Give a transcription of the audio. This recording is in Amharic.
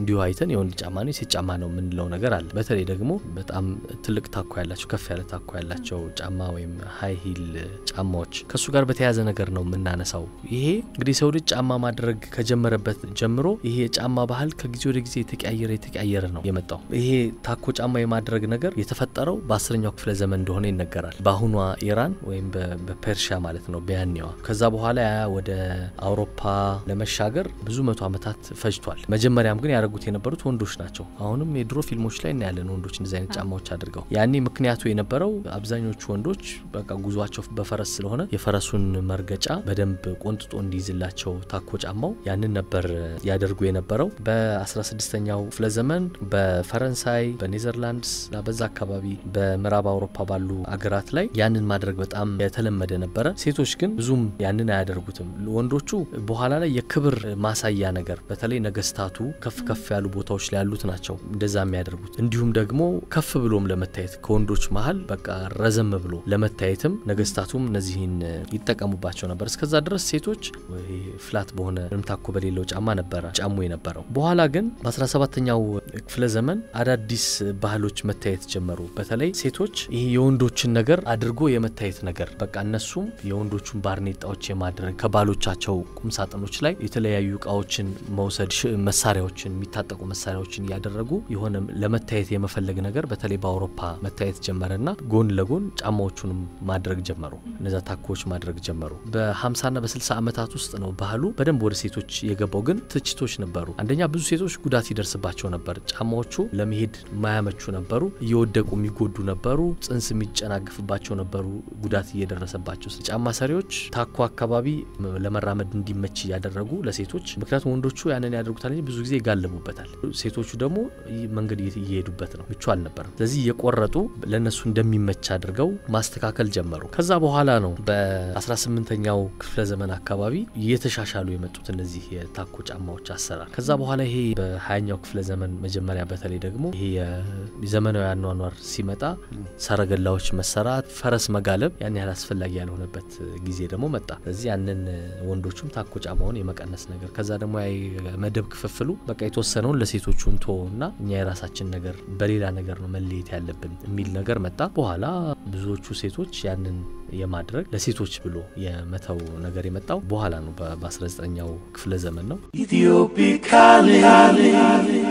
እንዲሁ አይተን የወንድ ጫማ ነው የሴት ጫማ ነው የምንለው ነገር አለ። በተለይ ደግሞ በጣም ትልቅ ታኮ ያላቸው ከፍ ያለ ታኮ ያላቸው ጫማ ወይም ሀይ ሂል ጫማዎች ከእሱ ጋር በተያያዘ ነገር ነው የምናነሳው። ይሄ እንግዲህ ሰው ልጅ ጫማ ማድረግ ከጀመረበት ጀምሮ ይሄ የጫማ ባህል ከጊዜ ወደ ጊዜ የተቀያየረ የተቀያየረ ነው የመጣው። ይሄ ታኮ ጫማ የማድረግ ነገር የተፈጠረው በአስረኛው ክፍለ ዘመን እንደሆነ ይነገራል። በአሁኗ ኢራን ወይም በፐርሺያ ማለት ነው በያኔዋ። ከዛ በኋላ ያ ወደ አውሮፓ ለመሻገር ብዙ መቶ ዓመታት ፈጅቷል። መጀመሪያም ግን ያደረጉት የነበሩት ወንዶች ናቸው። አሁንም የድሮ ፊልሞች ላይ እናያለን ወንዶች እንደዚህ አይነት ጫማዎች አድርገው። ያኔ ምክንያቱ የነበረው አብዛኞቹ ወንዶች በቃ ጉዟቸው በፈረስ ስለሆነ የፈረሱን መርገጫ በደንብ ቆንጥጦ እንዲይዝላቸው ታኮ ጫማው ያንን ነበር ያደርጉ የነበረው። በ16ኛው ክፍለ ዘመን በፈረንሳይ በኔዘርላንድስ እና በዛ አካባቢ በምዕራብ አውሮፓ ባሉ አገራት ላይ ያንን ማድረግ በጣም የተለመደ ነበረ። ሴቶች ግን ብዙም ያንን አያደርጉትም። ወንዶቹ በኋላ ላይ የክብር ማሳያ ነገር በተለይ ነገስታቱ ከፍ ከፍ ያሉ ቦታዎች ላይ ያሉት ናቸው እንደዛ የሚያደርጉት። እንዲሁም ደግሞ ከፍ ብሎም ለመታየት ከወንዶች መሀል በቃ ረዘም ብሎ ለመታየትም ነገስታቱም እነዚህን ይጠቀሙባቸው ነበር። እስከዛ ድረስ ሴቶች ፍላት በሆነ ምንም ታኮ በሌለው ጫማ ነበረ ጫሙ የነበረው። በኋላ ግን በ17ኛው ክፍለ ዘመን አዳዲስ ባህሎች መታየት ጀመሩ። በተለይ ሴቶች ይህ የወንዶችን ነገር አድርጎ የመታየት ነገር በቃ እነሱም የወንዶቹን ባርኔጣዎች የማድረግ ከባሎቻቸው ቁምሳጥኖች ላይ የተለያዩ እቃዎችን መውሰድ፣ መሳሪያዎችን፣ የሚታጠቁ መሳሪያዎችን እያደረጉ የሆነ ለመታየት የመፈለግ ነገር በተለይ በአውሮፓ መታየት ጀመረና ጎን ለጎን ጫማዎቹንም ማድረግ ጀመሩ። እነዛ ታኮዎች ማድረግ ጀመሩ። በ50ና በ60 ዓመታት ውስጥ ነው ባህሉ በደንብ ወደ ሴቶች የገባው። ግን ትችቶች ነበሩ። አንደኛ ብዙ ሴቶች ጉዳት ይደርስባቸው ነበር። ጫማዎቹ ለመሄድ ማያመቹ ነበሩ። እየወደቁ የሚጎዱ ነበሩ። ጽንስ የሚጨናግፍባቸው ነበሩ። ጉዳት እየደረሰባቸው ጫማ ሰሪዎች ታኮ አካባቢ ለመራመድ እንዲመች እያደረጉ ለሴቶች ምክንያቱም ወንዶቹ ያንን ያደርጉታል እንጂ ብዙ ጊዜ ይጋለቡበታል። ሴቶቹ ደግሞ መንገድ እየሄዱበት ነው፣ ምቹ አልነበረም። ስለዚህ እየቆረጡ ለእነሱ እንደሚመች አድርገው ማስተካከል ጀመሩ። ከዛ በኋላ ነው በ18ኛው ክፍለ ዘመን አካባቢ እየተሻሻሉ የመጡት እነዚህ የታኮ ጫማዎች አሰራር። ከዛ በኋላ ይሄ በሀያኛው ክፍለ ዘመን መጀመሪያ በተለይ ደግሞ ይሄ የዘመናዊ አኗኗር ሲመጣ ሰረገላዎች መሰራት፣ ፈረስ መጋለብ ያን ያህል አስፈላጊ ያልሆነበት ጊዜ ደግሞ መጣ። ስለዚህ ያንን ወንዶቹም ታኮ ጫማውን የመቀነስ ነገር ከዛ ደግሞ መደብ ክፍፍሉ በቃ የተወሰነውን ለሴቶቹ እንቶ እና እኛ የራሳችን ነገር በሌላ ነገር ነው መለየት ያለብን የሚል ነገር መጣ። በኋላ ብዙዎቹ ሴቶች ያንን የማድረግ ለሴቶች ብሎ የመተው ነገር የመጣው በኋላ ነው። በ19ኛው ክፍለ ዘመን ነው።